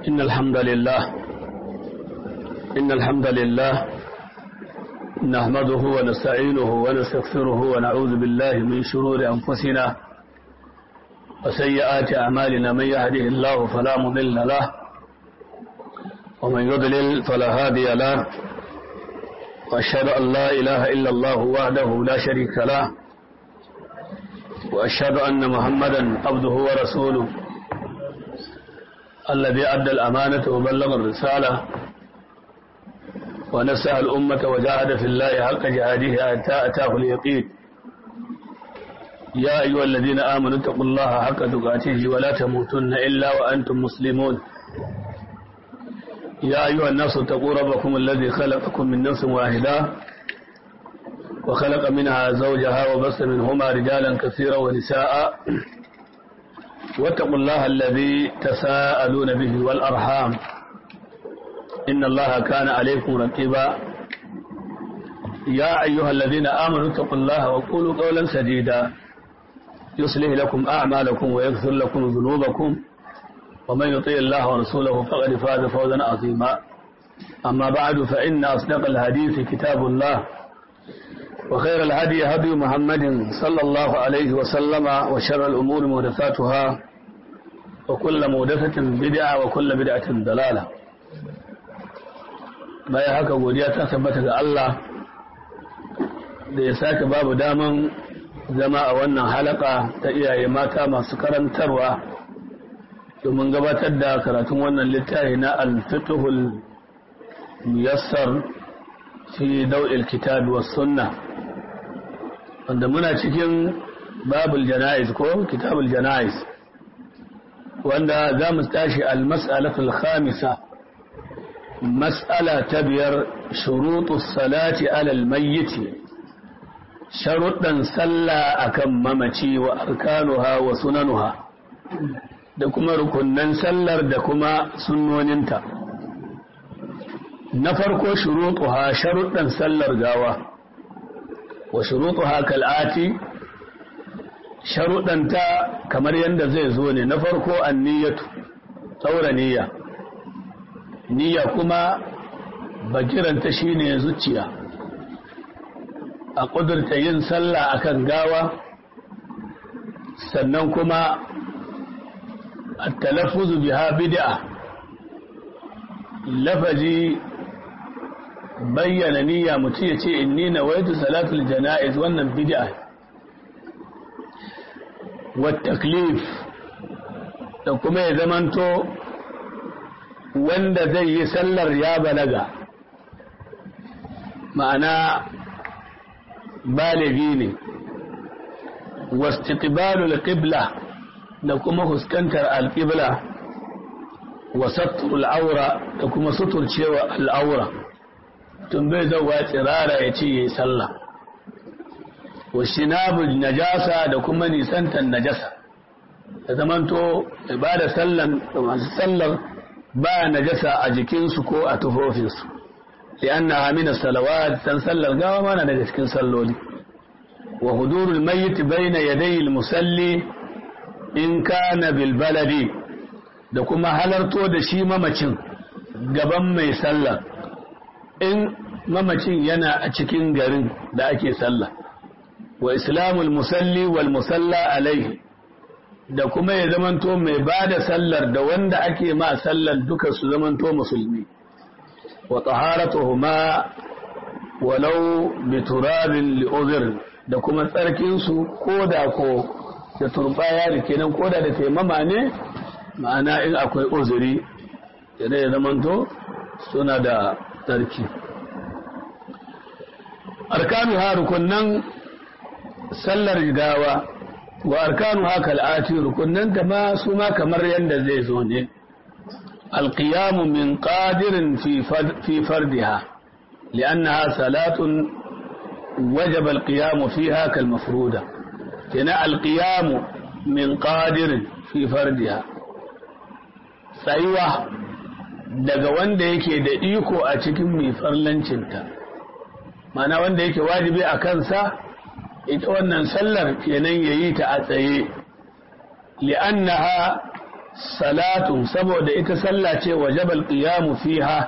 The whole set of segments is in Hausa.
إن الحمد لله إن الحمد لله نحمده ونستعينه ونستغفره ونعوذ بالله من شرور أنفسنا وسيئات أعمالنا من يهده الله فلا مضل له ومن يضلل فلا هادي له وأشهد أن لا إله إلا الله وحده لا شريك له وأشهد أن محمدا عبده ورسوله الذي أدى الأمانة وبلغ الرسالة ونسأل الأمة وجاهد في الله حق جهاده حتى أتاه اليقين يا أيها الذين آمنوا اتقوا الله حق تقاته ولا تموتن إلا وأنتم مسلمون يا أيها الناس اتقوا ربكم الذي خلقكم من نفس واحدة وخلق منها زوجها وبث منهما رجالا كثيرا ونساء واتقوا الله الذي تساءلون به والأرحام إن الله كان عليكم رقيبا يا أيها الذين آمنوا اتقوا الله وقولوا قولا سديدا يصلح لكم أعمالكم ويغفر لكم ذنوبكم ومن يطيع الله ورسوله فقد فاز فوزا عظيما أما بعد فإن أصدق الحديث كتاب الله وخير الهدي هدي محمد صلى الله عليه وسلم وشر الأمور محدثاتها وكل محدثة بدعة وكل بدعة ضلالة bayan haka godiya ta tabbata ga Allah da ya sake babu daman zama a wannan halaka ta iyaye mata masu karantarwa domin gabatar da karatun wannan littafi na alfituhul muyassar fi dau'il kitabi was sunna wanda muna cikin babul jana'iz ko kitabul jana'iz wanda za mu tashi al-mas'alatul khamisa mas'ala ta biyar shurutus salati alal mayyiti sharuɗan sallah akan mamaci wa arkanuha wa sunanuha da kuma rukunnan sallar da kuma sunnoninta na farko shurutuha sharuɗan sallar gawa wa shurutuha kal'ati sharuɗanta kamar yadda zai zo ne na farko anniyatu tsaura niyya niyya kuma bakiranta shine zuciya a ƙudurta yin sallah akan gawa sannan kuma التلفظ بها بدعة لفظي بين نية متية إني نويت صلاة الجنائز وأن بدعة والتكليف kuma ya zamanto wanda zai yi sallar ya balaga ma'ana baligi ne wastiqbalul qibla da kuma fuskantar alƙibla wa satturul aura da kuma suturcewa al'aura tun bai zauwa tsirara ya ce ya yi sallah wa shinabul najasa da kuma nisantar najasa da zamanto ba da sallan da masu sallar ba najasa a jikinsu ko a tufofinsu li'anna amina salawat san sallar gawa mana daga cikin salloli wa hudurul mayyit bayna yadayil musalli in kana bilbaladi da kuma halarto da shi mamacin gaban mai sallah in mamacin yana a cikin garin da ake sallah wa islamul musalli wal musalla alaihi da kuma ya zamanto mai ba da sallar da wanda ake ma sallar duka su zamanto musulmi wa taharatuhuma walau bi turabin li'udhr da kuma tsarkinsu ko da ko da turbaya da kenan koda da taimama ne ma'ana in akwai uzuri da ya zamanto suna da tsarki arkanu ha rukunnan sallar gawa wa arkanu ha kal'ati rukunnan ta ma su ma kamar yadda zai zo ne alqiyamu min qadirin fi fardiha li'annaha salatun wajaba alqiyamu fiha kal mafruda kina alƙiyamu min ƙadirin fi fardiha tsayuwa daga wanda yake da iko a cikin mai farlancinta mana wanda yake wajibi a kansa ita wannan sallar kenan ya yi ta a tsaye li'annaha salatun saboda ita sallah ce wajabal qiyamu fiha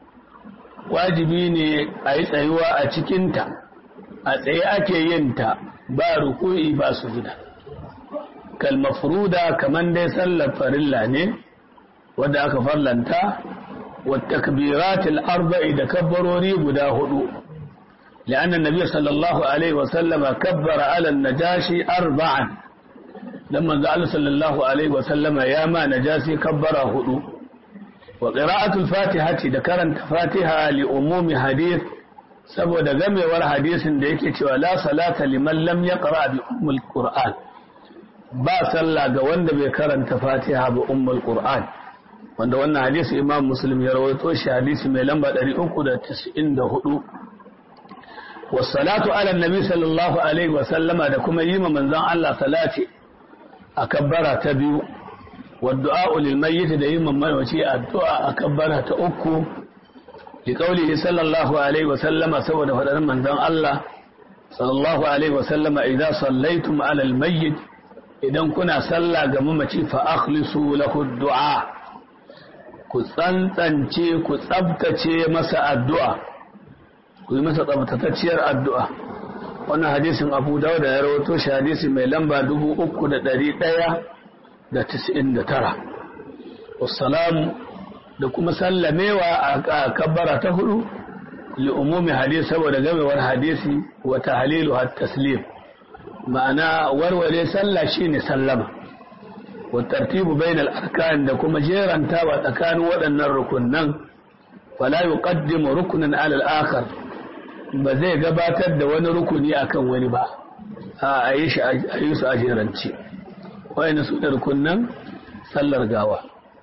wajibi ne a yi tsayuwa a cikinta a tsaye ake yin ta ba ruku'i ba sujuda kal mafruda kaman dai sallar farilla ne wadda aka farlanta wa takbiratul arba'i da kabbarori guda hudu لأن النبي صلى الله عليه وسلم كبر على النجاشي أربعا لما قال صلى الله عليه وسلم يا ما نجاسي كبر هدو وقراءة الفاتحة ذكرت فاتحة لأموم حديث saboda gamewar hadisin da yake cewa la salata liman lam yaqra bi ummul qur'an ba sallah ga wanda bai karanta fatiha ba ummul qur'an wanda wannan hadisi imam muslim ya rawaito shi hadisi mai lamba 394 والصلاة على النبي صلى الله عليه وسلم da kuma yi ma manzon Allah salati a kabbara ta biyu والدعاء للميت da yi ma mawaci addu'a a kabbara ta uku li qawlihi sallallahu alaihi wa sallama saboda fadar manzon Allah sallallahu alaihi wa sallama idza sallaitum ala al-mayyit idan kuna sallah ga mamaci fa akhlisu lahu du'a ku tsantsance ku tsabtace masa addu'a ku yi masa tsabtatacciyar addu'a wannan hadisin abu dauda ya rawato shi hadisi mai lamba dubu uku da ɗari ɗaya da tis'in da tara wassalamu da kuma sallamewa a kabbara ta hudu li umumi hadisi saboda gamewar hadisi wa tahlilu hat taslim ma'ana warware sallah shine sallama wa tartibu bainal arkan da kuma jerantawa tsakanin waɗannan rukunnan fala yuqaddimu ruknan ala al-akhar ba zai gabatar da wani rukuni akan wani ba a yi su a jerance wani su da rukunan sallar gawa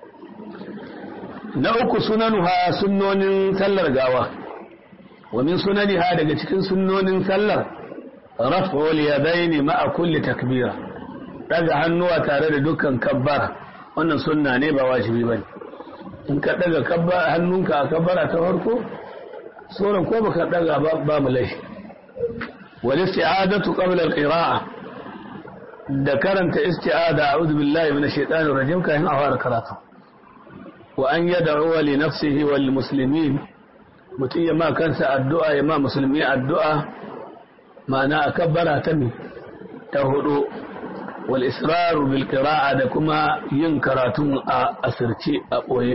na uku sunanuha sunnonin sallar gawa wa min sunaniha daga cikin sunnonin sallar raf'ul yadaini ma'a kulli takbira daga hannuwa tare da dukkan kabbara wannan sunna ne ba wajibi bane in ka daga kabbara hannunka a kabbara ta farko sauran ko baka daga ba mu laifi wal isti'adatu qabla al-qira'a da karanta isti'ada a'udhu billahi minash shaitanir rajim kayan a fara karatu wa an yad'u li nafsihi wal muslimin mutum ya ma kansa addu'a ya ma musulmi addu'a ma'ana akabbara ta mi ta hudu wal israru bil qira'a da kuma yin karatun a asirce a boye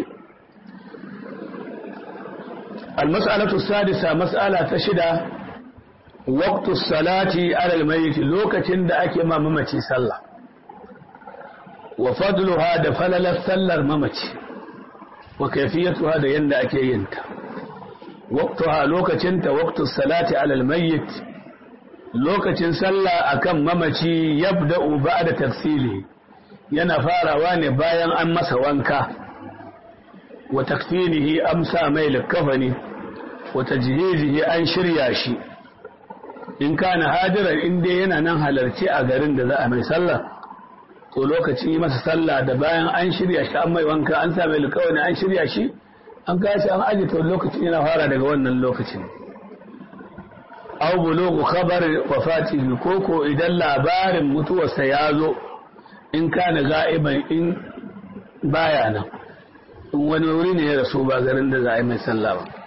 المسألة السادسة مسألة تشدة وقت الصلاة على الميت لوكة دا ما ممتي صلى وفضلها دفلل السلر ممتي وكيفيتها دا يند أكينت وقتها لوكة وقت الصلاة على الميت لوكة صلى أكم ممتي يبدأ بعد تغسيله ينفار واني باين أمس وانكا وتكفينه أمسى ميل الكفن وتجهيزه أن شريا شي in kana hadiran in dai yana nan halarci a garin da za a mai sallah to lokacin yi masa sallah da bayan an shirya shi an mai wanka an sa mai likawani an shirya shi an kashi an aji to lokacin yana fara daga wannan lokacin aw bulugu khabar wafatihi koko idan labarin mutuwarsa ya zo in kana ga'iban in baya nan in wani wuri ne ya rasu ba garin da za a yi mai sallah ba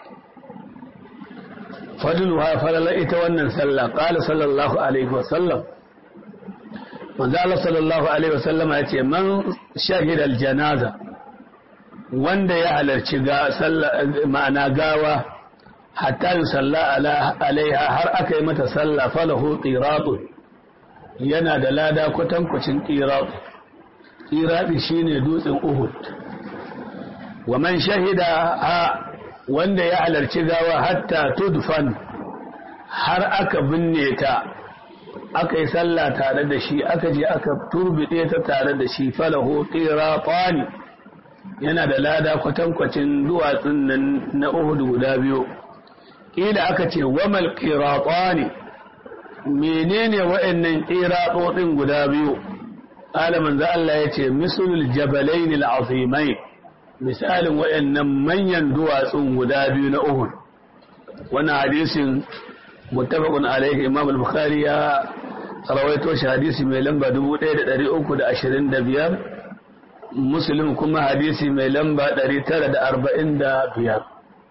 fadluha falala ita wannan sallah qala sallallahu alaihi wa sallam manzo Allah sallallahu alaihi wa sallama yace man shahida aljanaza wanda ya halarci ga sallah ma'ana gawa hatta yusalla ala alaiha har aka yi mata sallah falahu qiratun yana da lada kwatankwacin qirat qirati shine dutsen Uhud wa man shahida wanda ya halarci gawa hatta tudfan har aka binne ta aka yi sallah tare da shi aka je aka turbide ta tare da shi falahu qiratani yana da lada kwatankwacin duwatsun nan na Uhud guda biyu kila aka ce wamal qiratani menene wa'annan qiratodin guda biyu alaman za Allah ya ce mislul jabalain al-azimain misalin waɗannan manyan duwatsun guda biyu na Uhud wannan hadisin muttafaqun alaihi Imam al-Bukhari ya rawaito shi hadisi mai lamba 1325 muslim kuma hadisi mai lamba 945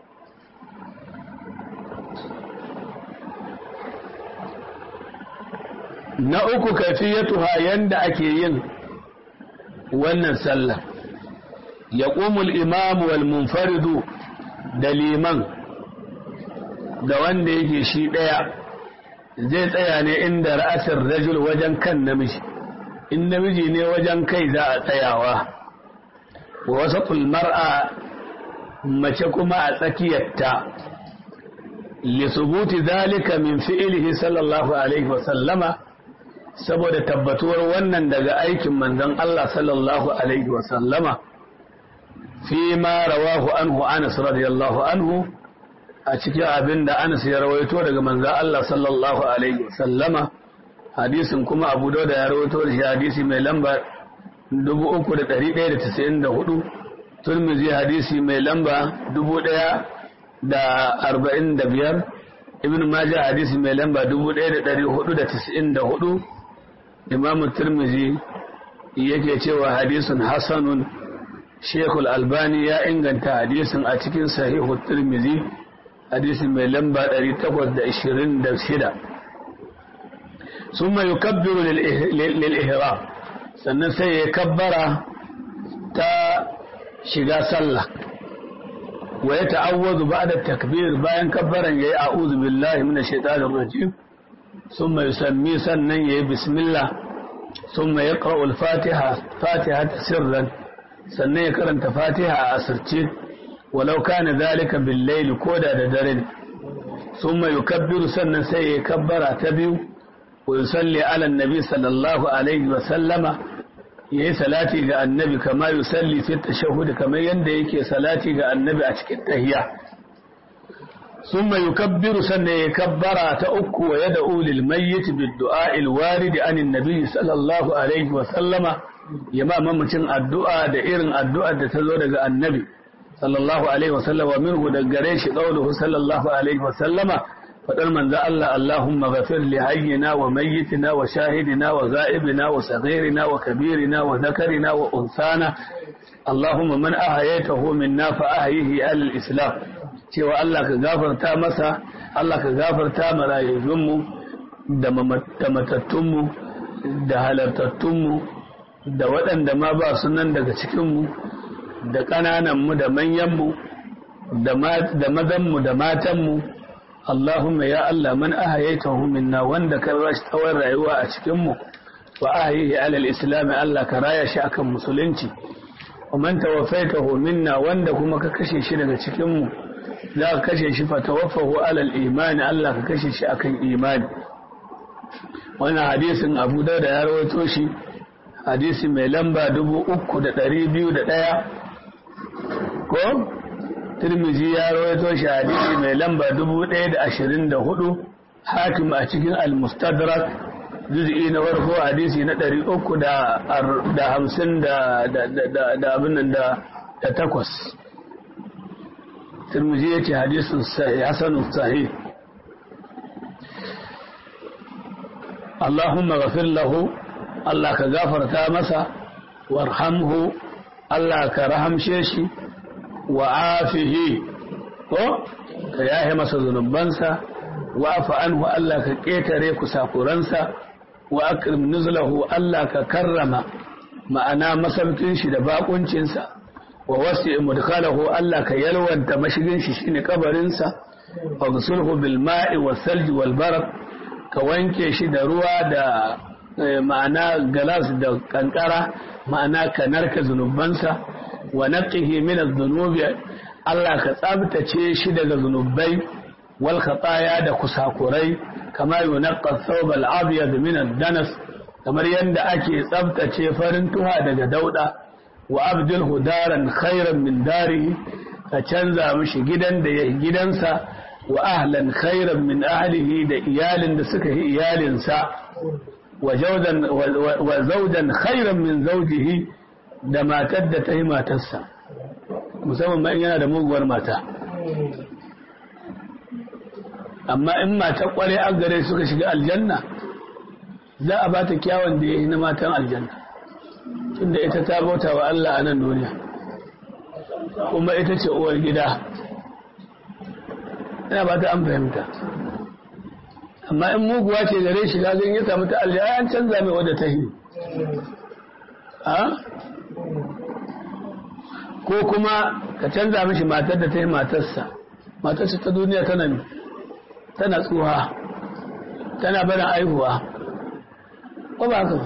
na uku kafiyatuha yanda ake yin wannan sallah ya ƙumul imamu wal munfaridu da liman da wanda yake shi ɗaya zai tsaya ne inda ra'asar rajul wajen kan namiji in namiji ne wajen kai za a tsayawa wa wasu mar'a mace kuma a tsakiyarta lisubuti zalika min fi'ilihi sallallahu alaihi wasallama saboda tabbatuwar wannan daga aikin manzon Allah sallallahu alaihi wasallama fi ma rawahu anhu Anas radiyallahu anhu a cikin abin da Anas ya rawaito daga manzon Allah sallallahu alaihi wasallama hadisin kuma Abu Dawud ya rawaito da shi hadisi mai lamba 3194 Tirmidhi hadisi mai lamba 1045 Ibn Majah hadisi mai lamba 1494 Imam Tirmidhi yake cewa hadisin hasanun Sheikhul Albani ya inganta hadisin a cikin Sahihu Tirmidhi hadisin mai lamba 826 ثم يكبر للإهرام sannan sai ya kabbara ta shiga sallah wa ya ta'awwazu ba'da takbir bayan kabbaran yayi a'udhu billahi minash shaitanir rajim thumma yusammi sannan yayi bismillah thumma yaqra'u al-fatiha fatiha sirran sannan ya karanta fatiha a asirce walau kana zalika bil layl koda da dare thumma yukabbiru sannan sai ya kabbara ta biyu ويصلي على النبي صلى الله عليه وسلم yayi salati ga annabi kama yusalli fi tashahhud kamar yanda yake salati ga annabi a cikin tahiyya summa yukabbiru sannan ya kabbara ta uku wa yad'u lil mayyit bid du'a al warid an annabi sallallahu alaihi wa sallama yama mamacin addu'a da irin addu'ar da ta zo daga annabi sallallahu alaihi wa sallama minhu daga gare shi qawluhu sallallahu alaihi wa sallama faɗar manzo Allah Allahumma ghafir li hayyina wa mayyitina wa shahidina wa ghaibina wa saghirina wa kabirina wa dhakarina wa unsana Allahumma man ahyaytahu minna fa ahyihi al islam cewa Allah ka gafarta masa Allah ka gafarta ma rayuwunmu da matattunmu da halartattunmu da waɗanda ma ba su nan daga cikinmu da ƙanananmu da manyanmu da mazanmu da matanmu Allahumma ya Allah man ahayaitahu minna wanda ka rashi tsawon rayuwa a cikin mu wa ahayihi alal islam Allah ka raya shi akan musulunci wa man tawaffaitahu minna wanda kuma ka kashe shi daga cikin mu za ka kashe shi fa tawaffahu alal imani Allah ka kashe shi akan imani wannan hadisin Abu Dawud ya rawaito shi hadisi mai lamba 3201 ko Tirmizi ya rawaito shi hadisi mai lamba 1024 hakim a cikin al-mustadrak juz'i na farko hadisi na 350 da da abin nan da da takwas Tirmizi yace hadisin sahih hasanun sahih Allahumma ghafir lahu Allah ka gafarta masa warhamhu Allah ka rahamshe shi wa afihi ko ka yahe masa zunubansa wa afa anhu Allah ka ƙetare kusakuransa wa akrim nuzlahu Allah ka karrama ma'ana masaukin shi da bakuncinsa wa wasi mudkhalahu Allah ka yalwanta mashigin shi shine kabarinsa wa ghsulhu bil ma'i was salji wal barak ka wanke shi da ruwa da ma'ana galas da kankara ma'ana ka narka zunubansa wa naqihi min adh-dhunubi Allah ka tsabtace shi daga zunubai wal khataya da kusakurai kama yunqqa thawb al-abyad min ad-danas kamar yanda ake tsabtace farin tuha daga dauda wa abdilhu daran khairan min darihi ka canza mishi gidan da ya gidansa wa ahlan khairan min ahlihi da iyalin da suka yi iyalinsa wa zawjan khairan min zawjihi da matar da ta yi matarsa musamman ma yana da muguwar mata amma in matar kware an gare suka shiga aljanna za a ba ta kyawun da ya yi na matan aljanna tunda ita ta bauta wa Allah a nan duniya kuma ita ce uwar gida ina ba ta an fahimta amma in muguwa ce gare shi gazin ya samu ta aljiya an canza mai wadda ta yi ko kuma ka canza mishi matar da ta yi matarsa matarsa ta duniya tana tana tsuha tana barin aihuwa ko ba haka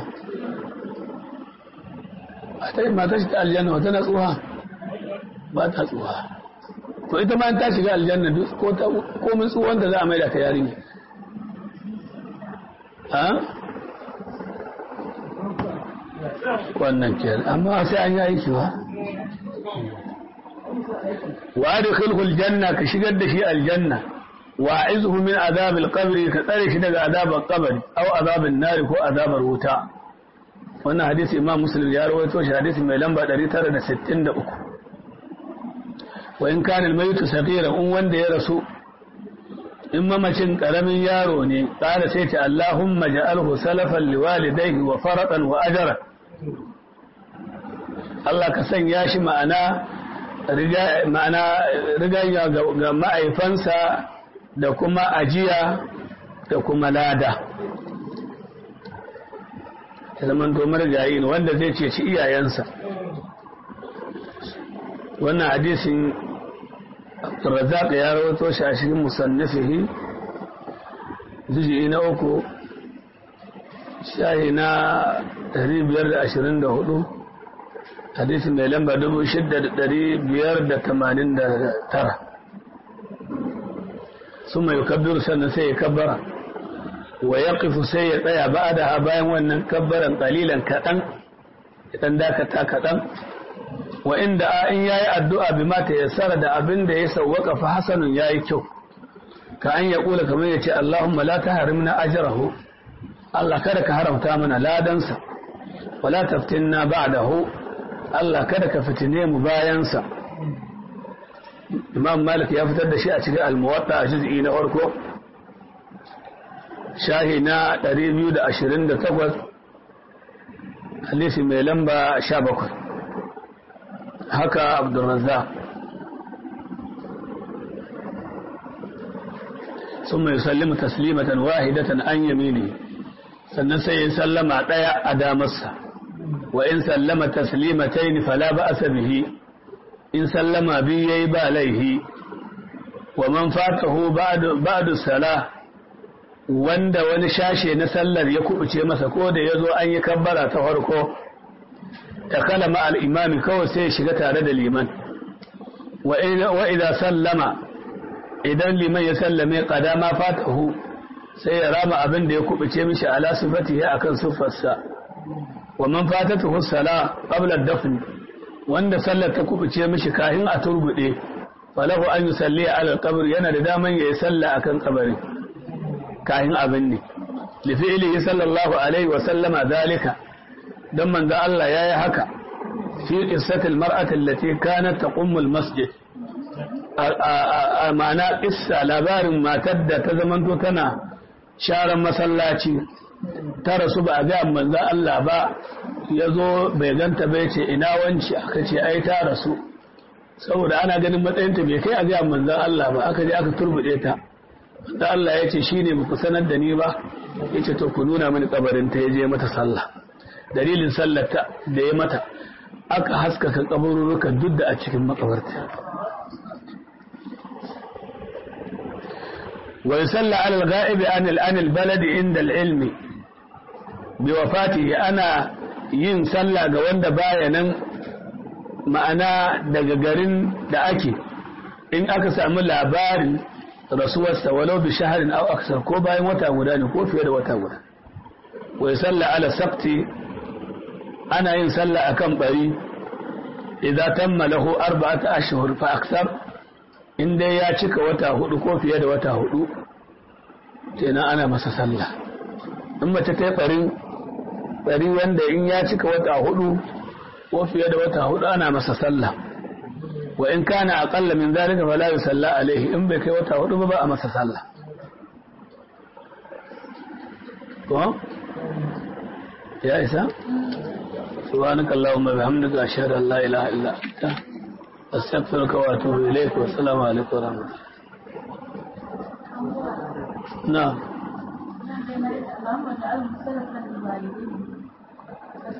ba matarsa ta aljanna tana tsuha ba ta tsuha to ita ma ta shiga aljanna ko ta komin tsuhon da za a maida ta yarinya ha wannan ke amma sai an yi aiki ba wa adkhilhu aljanna ka shigar da shi aljanna wa a'izhu min azab alqabr ka tsare shi daga azabar qabri aw azabin nar ko azabar wuta wannan hadisi imam muslim ya rawaito shi hadisi mai lamba 963 wa in kana almaytu saghira in wanda ya rasu in mamacin karamin yaro ne ƙara sai ta Allahumma ja'alhu salafan liwalidayhi wa faratan wa ajra Allah ka sanya shi ma'ana ma'ana rigaya ga ma'aifansa da kuma ajiya da kuma lada ta zaman domar jayi wanda zai ce shi iyayensa wannan hadisin Razak ya rawato shi a cikin musannifihi juzi'i na uku shahi na 524 hadisi mai lamba 6589 sun mai kabbiru sannan sai ya kabbara wa ya sai ya tsaya ba da bayan wannan kabbaran ƙalilan kaɗan idan dakata kaɗan wa inda in yayi addu'a bi mata yassara da abin da ya sawwaka fa hasanun yayi kyau ka an ya kula kamar ya ce Allahumma la tahrimna ajrahu Allah kada ka haramta mana ladansa wala taftinna ba'dahu Allah kada ka fitine mu bayansa Imam Malik ya fitar da shi a cikin Al-Muwatta a juz'i na farko shahi na 228 hadisi mai lamba 17 haka abdulrazzaq ثم يسلم تسليمة واحدة عن يمينه sannan sai ya sallama ɗaya a damarsa wa in sallama taslimatayn fala ba'sa bihi in sallama biyu yayi ba laihi wa man fatahu ba'du ba'du salah wanda wani shashe na sallar ya kubuce masa ko da yazo an yi kabbara ta farko takala ma al-imami kawai sai ya shiga tare da liman wa idza sallama idan liman ya sallame qadama fatahu sai ya rama abin da ya kubuce mishi ala sifatihi akan siffarsa wa man fatatuhu sala qabla ad-dafn wanda sallar ta kubuce mishi kahin a turbude falahu an yusalli ala al-qabr yana da daman yayi salla akan kabarin kahin abin ne li fi'lihi sallallahu alaihi wa sallama zalika dan manzo Allah yayi haka fi qissati al-mar'ati allati kanat taqummu al-masjid a ma'ana issa labarin matar da ta zamanto tana sharan masallaci ta rasu ba a ga manzo Allah ba ya zo bai ganta bai ce ina wanci aka ce ai ta rasu saboda ana ganin matsayinta bai kai a ga manzo Allah ba aka je aka turbude ta manzo Allah ya ce shine ba ku sanar da ni ba yace to ku nuna mini kabarin ta yaje mata sallah dalilin sallar ta da ya mata aka haskaka kabururukan duk da a cikin makabarta ويصلى على الغائب عن عن البلد عند العلم بوفاته أنا yin sallah ga wanda baya nan ma'ana daga garin da ake in aka samu labarin rasuwarsa walau bi shaharin aw aksar ko bayan wata guda ne ko fiye da wata guda wai sallah ala sakti ana yin sallah akan bari idza tamma lahu arba'ata ashhur fa aksar in dai ya cika wata hudu ko fiye da wata hudu kenan ana masa sallah in mace ta yi barin bari wanda in ya cika wata hudu ko fiye da wata hudu ana masa sallah wa in kana aqalla min zalika fala yusalla alaihi in bai kai wata hudu ba ba a masa sallah ko ya isa subhanaka allahumma bihamdika ashhadu an la ilaha illa anta astaghfiruka wa atubu ilayk wa assalamu alaikum wa rahmatullahi na'am اللهم اجعلهم سلفا للوالدين